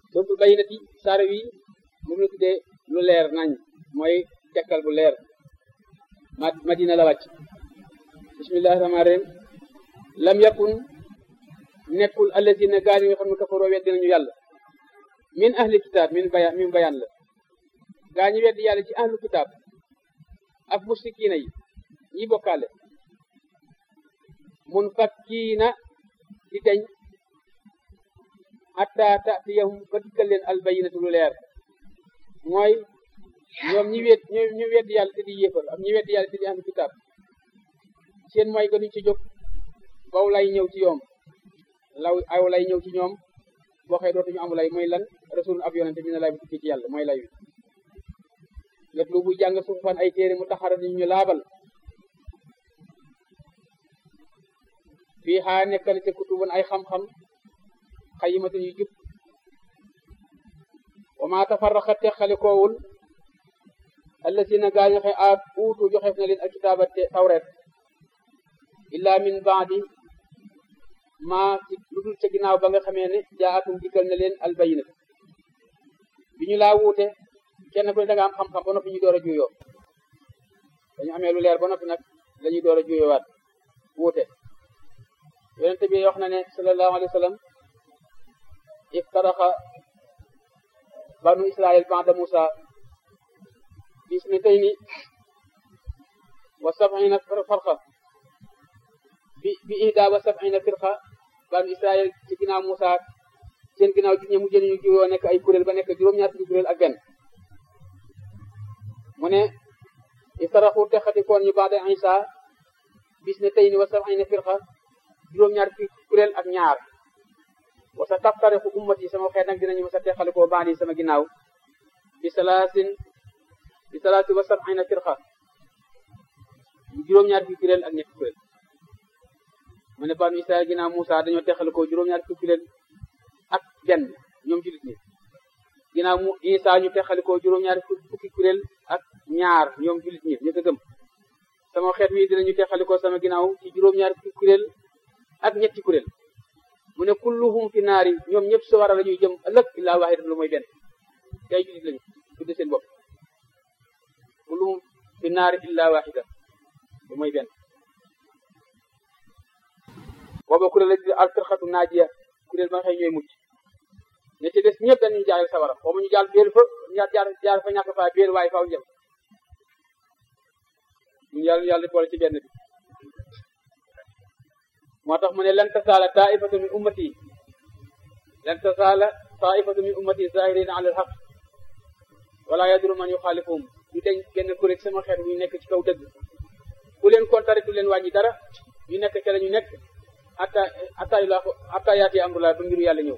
suratul bayyinati saare wi moom la tuddee lu leer nañ mooy tekkal bu leer ma madina la wàcc bismillahi rahmaani rahim lam yakun nekkul allazina gaa yi nga xam ne kafaroo weddi nañu yàlla min ahli kitaab min bayan min bayan la gaa ñi weddi yàlla ci ahlu kitaab ak mushrikiina yi ñi bokkaale mun fakkiina di deñ hatta tatiyahum ba dikkal leen albayinatu lu leer mooy ñoom ñi wet ñoom ñu weddi yàlla te di yéefal ak ñi weddi yàlla te di ahlu kitaab seen mooy gënuñ ci jóg baw lay ñëw ci yoom law aw lay ñëw ci ñoom waxee dootuñu amu lay mooy lan rasul ab yonente bi ne lay bu tukki ci yàlla mooy lay wi lépp lu buy jàng suufan ay téere mu taxara ni ñu laabal fii xaa nekkal ci kutubun ay xam-xam xayimatun yu jub wa ma tafarraqa teqalikoowul allasina gaañu xe aat uutu joxeef na leen alkitaaba tawret illa min baadi maa ci lu dul ca ginnaaw ba nga xamee ne jaatum dikkal na leen albayinat bi ñu laa wuute kenn ku ne da nga am xam-xam ba noppi ñu door a juyoo dañu amee lu leer ba noppi nag la ñuy door a juyoowaat wuute yonente bi wax na ne sallallahu alayhi wa sallam iftaraxa banu israil ba'da musa bisnatayni wa sab'ina farqa bi bi ihda wa sab'ina firqa banu israil ci ginnaaw musa seen ginnaaw ji ñe mu jëni ñu juyoo nekk ay kuréel ba nekk juróom-ñaar fukki kuréel ak benn mu ne iftaraxu texatikoon ñu ba'da isa bisnatayni wa sab'ina firqa juróom-ñaar fukki kuréel ak ñaar wa sa taftariqu ummati sama xeet nag dinañu ma sa teqalikoo baandi sama ginnaaw bi salaasin bi salaasi wa sab'ina firqa juróom-ñaar fukki kuréel ak ñetti kuréel mu ne banu Israël ginnaaw Moussa dañoo teqalikoo juróom-ñaar fukki kuréel ak benn ñoom julit ñi ginnaaw mu Isa ñu teqalikoo juróom-ñaar fukki kuréel ak ñaar ñoom julit ñi ñu ko gëm sama xeet wi dinañu teqalikoo sama ginnaaw ci juróom-ñaar fukki kuréel ak ñetti kuréel mu ne kulluhum fi naari ñoom ñëpp sawara la ñuy jëm ëllëg illaa waahidan lu mooy benn tey julit lañu tudde seen bopp kulluhum fi naari illaa waahidan lu mooy benn booba kuréel la di alfirxatu naajiya kuréel ba nga xëy ñooy mucc ne ci des ñëpp dañuy jaareel sawara xaw ñu jaar béel fa ñaar jaar jaar fa ñàkk faa béel waaye faaw jëm ñu yàlla yàlla boole ci benn bi moo tax mu ne lan tasaala taifatu min ummati lan tasaala taifatu min ummati zahirina ala alhaq wala yadru man yuxaalifuhum ñu deñ genn kuréel sama xeet ñu nekk ci kaw dëgg ku leen kontare du leen wàññi dara ñu nekk ca la ñu nekk atta atta ila atta yaati amrullah ba mbiru yàlla ñëw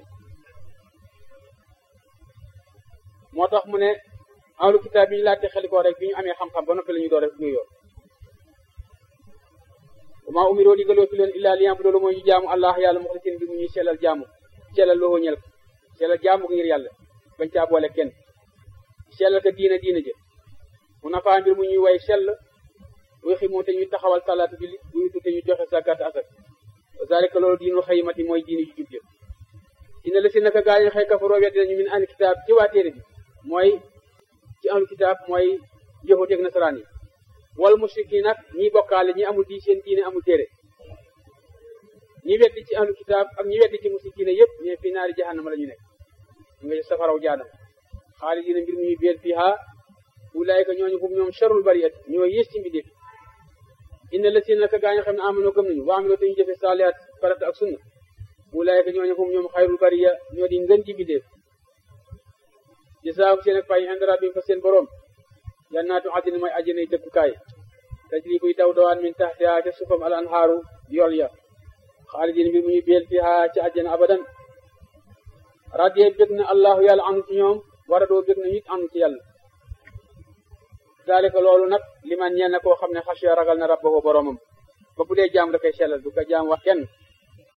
moo tax mu ne ahlu kitaab bi ñu laajte xelikoo rek bi ñu amee xam-xam ba noppi la ñu door rek ñuy yor ma umiroo digaloo fi leen illaa liyam bu doolu mooy ñu jaamu allah yàlla muxlisin bi mu ñuy sellal jaamu sellal loo ñel ko sellal jaamu ko ngir yàlla bañ caa boole kenn sellal ko diina diina jë mu nafaa mbir mu ñuy way sell wuy ximoo te ñuy taxawal talaata julli buy te ñu joxe zakat asak zalika loolu diinul xayimati mooy diini ju jub jë dina la si naka gaa yi xëy kafaroo weddi nañu min ahli kitaab ci waa téere bi mooy ci ahlu kitaab mooy yahuud ak nasaraan yi wal mushrikiin nag ñi bokkaale ñi amul di seen diine amul téere ñi weddi ci ahlu kitaab ak ñi weddi ci mushrikiin yëpp ñe fi naari jahannama la ñu nekk ñu nga safaraw jaanam xaalidiina mbir muy beel fiha ulaayika ñooñu hum ñoom sharul bariyat ñoo yées ci mbindeef inna la si naka gaa ñoo xam ne amanoo gëm nañu wa amiloo te ñu jëfe saalihaat farata ak sunna ulaayika ñooñu hum ñoom xayrul bariya ñoo di ngën ci mbindeef jasaahum seen ak fay inda rabbihim fa seen borom jannaatu adnin mooy àjjanay dëkkukaay tajri buy daw dawaan min taxtiha ca suufam al anhaaru yool ya xaalidin mbir mu ñu beel fiha ci àjjana abadan radiye bég na allahu yàlla anu ci ñoom wara doo bég na it anu ci yàlla dalika loolu nag liman ñeel na koo xam ne xasiya ragal na rabbahu boromam ba bu dee jaam da koy sellal du ko jaam wax kenn